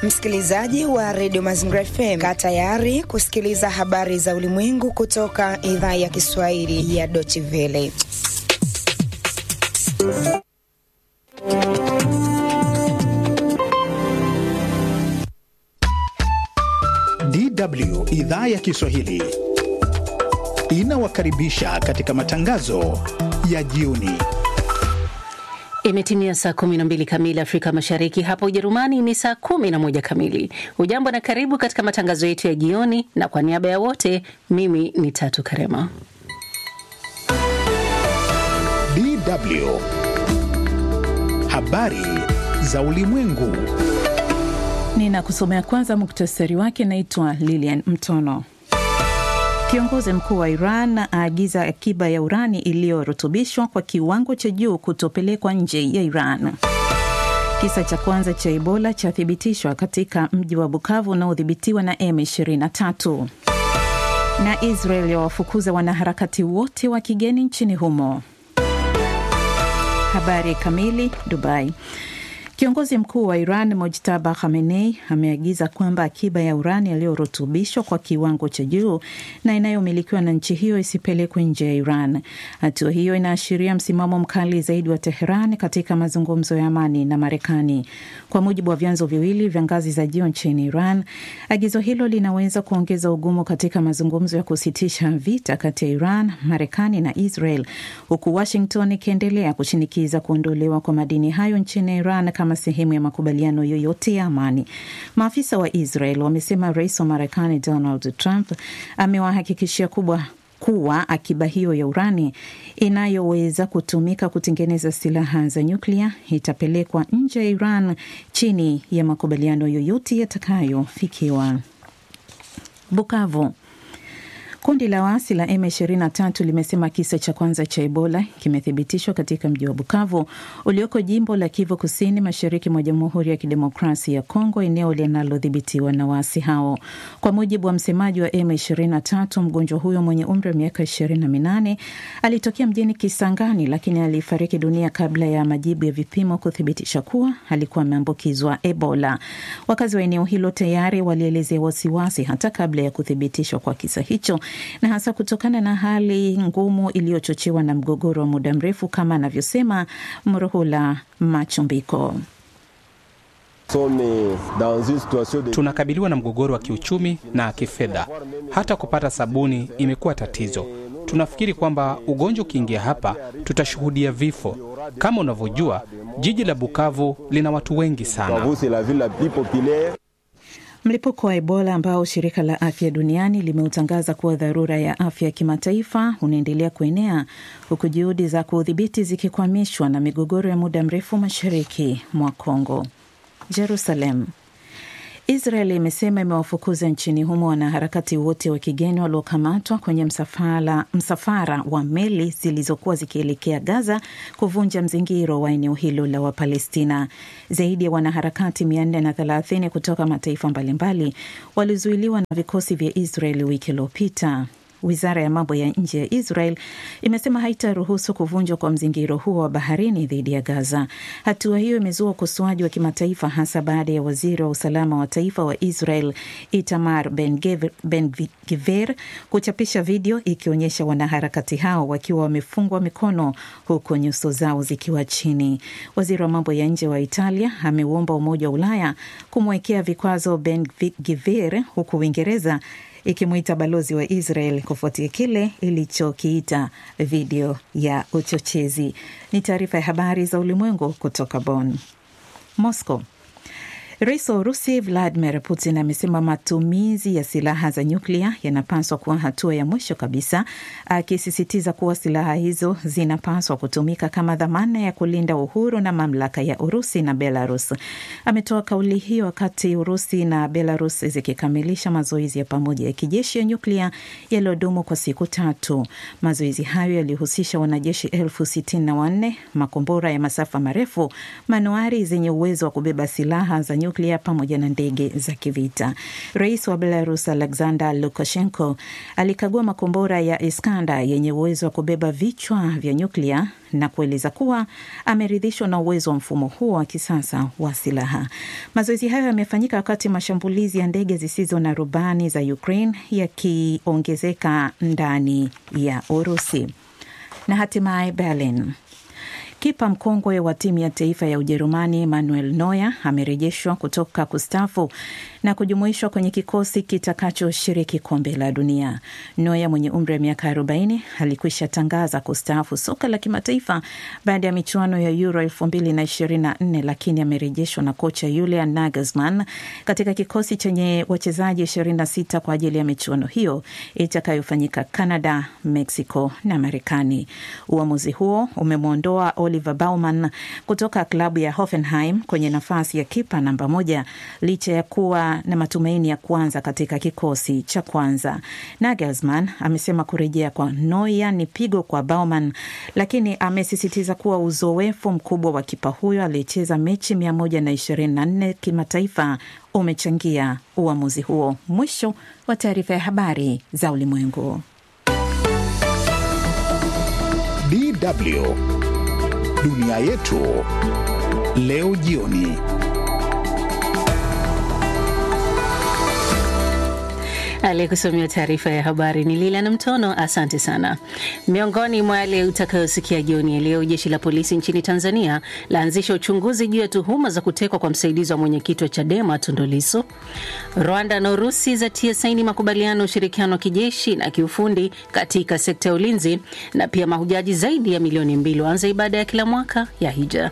Msikilizaji wa redio Mazingira FM, kaa tayari kusikiliza habari za ulimwengu kutoka idhaa ya Kiswahili ya Deutsche Welle. DW idhaa ya Kiswahili inawakaribisha katika matangazo ya jioni. Imetimia saa 12 kamili Afrika Mashariki, hapa Ujerumani ni saa 11 kamili. Hujambo na karibu katika matangazo yetu ya jioni, na kwa niaba ya wote, mimi ni Tatu Karema. DW habari za ulimwengu. Ninakusomea kwanza muktasari wake. Naitwa Lilian Mtono. Kiongozi mkuu wa Iran aagiza akiba ya urani iliyorutubishwa kwa kiwango cha juu kutopelekwa nje ya Iran. Kisa cha kwanza cha Ebola chathibitishwa katika mji wa Bukavu unaodhibitiwa na M23. Na Israel yawafukuza wanaharakati wote wa kigeni nchini humo. Habari kamili. Dubai. Kiongozi mkuu wa Iran Mojtaba Khamenei ameagiza kwamba akiba ya urani yaliyorutubishwa kwa kiwango cha juu na inayomilikiwa na nchi hiyo isipelekwe nje ya Iran. Hatua hiyo inaashiria msimamo mkali zaidi wa Teheran katika mazungumzo ya amani na Marekani. Kwa mujibu wa vyanzo viwili vya ngazi za juu nchini Iran, agizo hilo linaweza kuongeza ugumu katika mazungumzo ya kusitisha vita kati ya Iran, Marekani na Israel, huku Washington ikiendelea kushinikiza kuondolewa kwa madini hayo nchini Iran kama sehemu ya makubaliano yoyote ya amani. Maafisa wa Israel wamesema rais wa Marekani Donald Trump amewahakikishia kubwa kuwa akiba hiyo ya urani inayoweza kutumika kutengeneza silaha za nyuklia itapelekwa nje ya Iran chini ya makubaliano yoyote yatakayofikiwa. Bukavu. Kundi la waasi la M23 limesema kisa cha kwanza cha Ebola kimethibitishwa katika mji wa Bukavu ulioko jimbo la Kivu Kusini, mashariki mwa Jamhuri ya Kidemokrasia ya Kongo, eneo linalodhibitiwa na waasi hao. Kwa mujibu wa msemaji wa M23, mgonjwa huyo mwenye umri wa miaka 28 alitokea mjini Kisangani, lakini alifariki dunia kabla ya majibu ya vipimo kuthibitisha kuwa alikuwa ameambukizwa Ebola. Wakazi wa eneo hilo tayari walielezea wasiwasi hata kabla ya kuthibitishwa kwa kisa hicho na hasa kutokana na hali ngumu iliyochochewa na mgogoro wa muda mrefu, kama anavyosema Mruhula Machumbiko. Tunakabiliwa na mgogoro wa kiuchumi na kifedha, hata kupata sabuni imekuwa tatizo. Tunafikiri kwamba ugonjwa ukiingia hapa tutashuhudia vifo. Kama unavyojua, jiji la Bukavu lina watu wengi sana. Mlipuko wa Ebola ambao shirika la afya duniani limeutangaza kuwa dharura ya afya ya kimataifa unaendelea kuenea huku juhudi za kuudhibiti zikikwamishwa na migogoro ya muda mrefu mashariki mwa Kongo. Jerusalem. Israel imesema imewafukuza nchini humo wanaharakati wote wa kigeni waliokamatwa kwenye msafara, msafara wa meli zilizokuwa zikielekea Gaza kuvunja mzingiro wa eneo hilo la Wapalestina. Zaidi ya wanaharakati 430 kutoka mataifa mbalimbali walizuiliwa na vikosi vya Israel wiki iliyopita. Wizara ya mambo ya nje ya Israel imesema haitaruhusu kuvunjwa kwa mzingiro huo wa baharini dhidi ya Gaza. Hatua hiyo imezua ukosoaji wa kimataifa, hasa baada ya waziri wa usalama wa taifa wa Israel Itamar Ben-Gvir kuchapisha video ikionyesha wanaharakati hao wakiwa wamefungwa mikono huku nyuso zao zikiwa chini. Waziri wa mambo ya nje wa Italia ameuomba Umoja wa Ulaya kumwekea vikwazo Ben-Gvir huku Uingereza ikimwita balozi wa Israel kufuatia kile ilichokiita video ya uchochezi. Ni taarifa ya habari za ulimwengu kutoka Bonn. Moscow. Rais wa Urusi Vladimir Putin amesema matumizi ya silaha za nyuklia yanapaswa kuwa hatua ya mwisho kabisa, akisisitiza kuwa silaha hizo zinapaswa kutumika kama dhamana ya kulinda uhuru na mamlaka ya Urusi na Belarus. Ametoa kauli hiyo wakati Urusi na Belarus zikikamilisha mazoezi ya pamoja ya kijeshi ya nyuklia yaliyodumu kwa siku tatu. Mazoezi hayo yalihusisha wanajeshi elfu sitini na wanne, makombora ya masafa marefu, manuari zenye uwezo wa kubeba silaha za nyuklia nyuklia pamoja na ndege za kivita. Rais wa Belarus Alexander Lukashenko alikagua makombora ya Iskanda yenye uwezo wa kubeba vichwa vya nyuklia na kueleza kuwa ameridhishwa na uwezo wa mfumo huo wa kisasa wa silaha. Mazoezi hayo yamefanyika wakati mashambulizi ya ndege zisizo na rubani za Ukraine yakiongezeka ndani ya Urusi. Na hatimaye Berlin. Kipa mkongwe wa timu ya taifa ya Ujerumani Manuel Neuer amerejeshwa kutoka kustafu na kujumuishwa kwenye kikosi kitakachoshiriki kombe la dunia. Neuer mwenye umri wa miaka 40 alikwisha tangaza kustaafu soka la kimataifa baada ya michuano ya Euro 2024 lakini amerejeshwa na kocha Julian Nagelsmann katika kikosi chenye wachezaji 26 kwa ajili ya michuano hiyo itakayofanyika Canada, Mexico na Marekani. Uamuzi huo umemwondoa Oliver Baumann kutoka klabu ya Hoffenheim kwenye nafasi ya kipa namba moja licha ya kuwa na matumaini ya kuanza katika kikosi cha kwanza. Nagelsmann amesema kurejea kwa Neuer ni pigo kwa Baumann, lakini amesisitiza kuwa uzoefu mkubwa wa kipa huyo aliyecheza mechi 124 kimataifa umechangia uamuzi huo. Mwisho wa taarifa ya habari za ulimwengu. DW Dunia yetu leo jioni. Aliyekusomea taarifa ya habari ni Lila na Mtono. Asante sana. Miongoni mwa yale utakayosikia jioni ya leo, jeshi la polisi nchini Tanzania laanzisha uchunguzi juu ya tuhuma za kutekwa kwa msaidizi wa mwenyekiti wa Chadema Tundu Lissu. Rwanda na Urusi zatia saini makubaliano ya ushirikiano wa kijeshi na kiufundi katika sekta ya ulinzi, na pia mahujaji zaidi ya milioni mbili waanza ibada ya kila mwaka ya hija.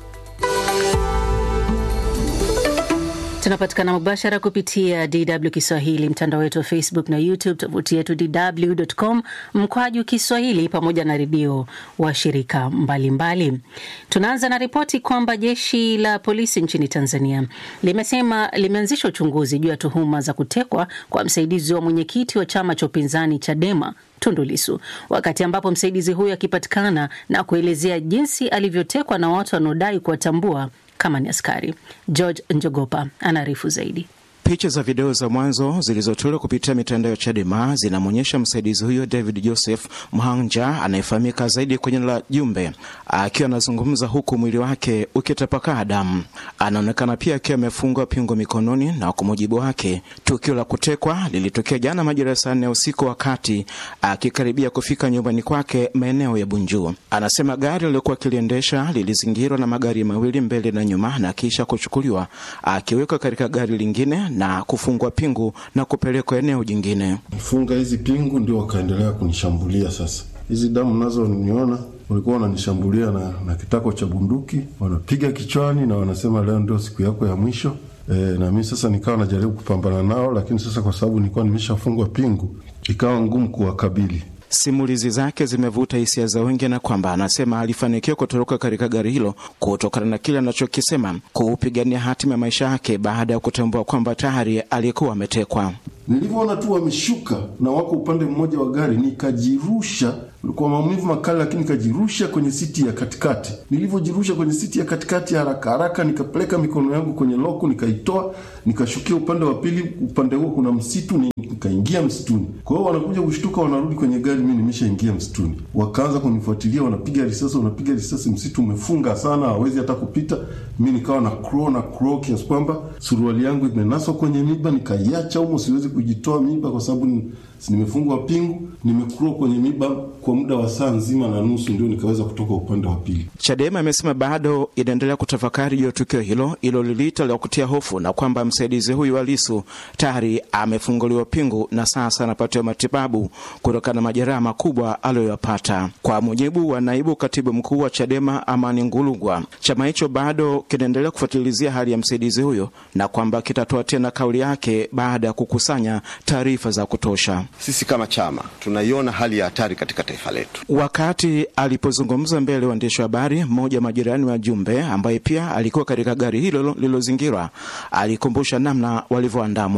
Tunapatikana mubashara kupitia DW Kiswahili, mtandao wetu wa Facebook na YouTube, tovuti yetu dw.com mkwaju Kiswahili, pamoja na redio wa shirika mbalimbali. Tunaanza na ripoti kwamba jeshi la polisi nchini Tanzania limesema limeanzisha uchunguzi juu ya tuhuma za kutekwa kwa msaidizi wa mwenyekiti wa chama cha upinzani Chadema Tundu Lissu, wakati ambapo msaidizi huyo akipatikana na kuelezea jinsi alivyotekwa na watu wanaodai kuwatambua kama ni askari. George Njogopa anaarifu zaidi. Picha za video za mwanzo zilizotolewa kupitia mitandao ya Chadema zinamwonyesha msaidizi huyo David Joseph Mhanja anayefahamika zaidi kwenye la Jumbe akiwa anazungumza huku mwili wake ukitapakaa damu. Anaonekana pia akiwa amefungwa pingo mikononi, na kwa mujibu wake tukio la kutekwa lilitokea jana majira ya saa nne usiku, wakati akikaribia kufika nyumbani kwake maeneo ya Bunju. Anasema gari alilokuwa akiliendesha lilizingirwa na magari mawili mbele na nyuma, na kisha kuchukuliwa akiwekwa katika gari lingine na kufungwa pingu na kupelekwa eneo jingine. Funga hizi pingu ndio wakaendelea kunishambulia. Sasa hizi damu nazo niona walikuwa wananishambulia na, na kitako cha bunduki wanapiga kichwani na wanasema leo ndio siku yako ya mwisho. E, na mimi sasa nikawa najaribu kupambana nao, lakini sasa kwa sababu nilikuwa nimeshafungwa pingu ikawa ngumu kuwakabili. Simulizi zake zimevuta hisia za wengi, na kwamba anasema alifanikiwa kutoroka katika gari hilo kutokana na kile anachokisema kuupigania hatima ya maisha yake baada ya kutambua kwamba tayari alikuwa ametekwa. Nilivyoona tu wameshuka na wako upande mmoja wa gari, nikajirusha kwa maumivu makali, lakini nikajirusha kwenye siti ya katikati. Nilivyojirusha kwenye siti ya katikati, haraka haraka nikapeleka mikono yangu kwenye loko, nikaitoa, nikashukia upande wa pili. Upande huo kuna msitu, nikaingia msituni. Kwa hiyo wanakuja kushtuka, wanarudi kwenye gari, mimi nimeshaingia msituni. Wakaanza kunifuatilia, wanapiga risasi, wanapiga risasi. Msitu umefunga sana, hawezi hata kupita. Mi nikawa na crawl na crawl kiasi kwamba suruali yangu imenaswa kwenye miba, nikaiacha humo, siwezi kujitoa miba kwa sababu nimefungwa pingu. Nimekura kwenye miba kwa muda wa saa nzima na nusu, ndio nikaweza kutoka upande wa pili. Chadema imesema bado inaendelea kutafakari juu ya tukio hilo ilo liliita la kutia hofu, na kwamba msaidizi huyu wa Lissu tayari amefunguliwa pingu na sasa anapatiwa matibabu kutokana na majeraha makubwa aliyoyapata. Kwa mujibu wa naibu katibu mkuu wa Chadema Amani Ngulugwa, chama hicho bado kinaendelea kufuatilizia hali ya msaidizi huyo na kwamba kitatoa tena kauli yake baada ya kukusanya taarifa za kutosha. Sisi kama chama tunaiona hali ya hatari katika taifa letu. Wakati alipozungumza mbele ya waandishi wa habari, mmoja wa majirani wa Jumbe ambaye pia alikuwa katika gari hilo lililozingirwa alikumbusha namna walivyoandamwa.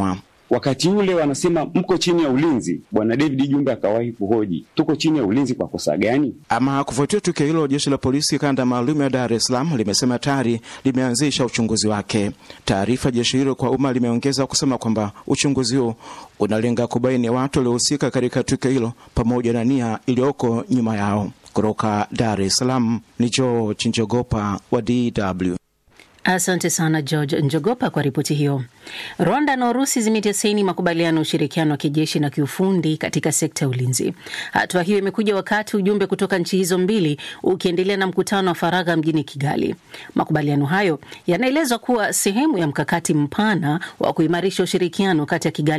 Wakati ule wanasema mko chini ya ulinzi. Bwana David Jumbe akawahi kuhoji, tuko chini ya ulinzi kwa kosa gani? Ama kufuatia tukio hilo, jeshi la polisi kanda maalum ya Dar es Salaam limesema tayari limeanzisha uchunguzi wake. Taarifa jeshi hilo kwa umma limeongeza kusema kwamba uchunguzi huo unalenga kubaini watu waliohusika katika tukio hilo pamoja na nia iliyoko nyuma yao. Kutoka Dar es Salaam ni George Njogopa wa DW. Asante sana George Njogopa kwa ripoti hiyo. Rwanda na Urusi zimetia saini makubaliano ya ushirikiano wa kijeshi na kiufundi katika sekta ya ulinzi. Hatua hiyo imekuja wakati ujumbe kutoka nchi hizo mbili ukiendelea na mkutano wa faragha mjini Kigali. Makubaliano hayo yanaelezwa kuwa sehemu ya mkakati mpana wa kuimarisha ushirikiano kati ya Kigali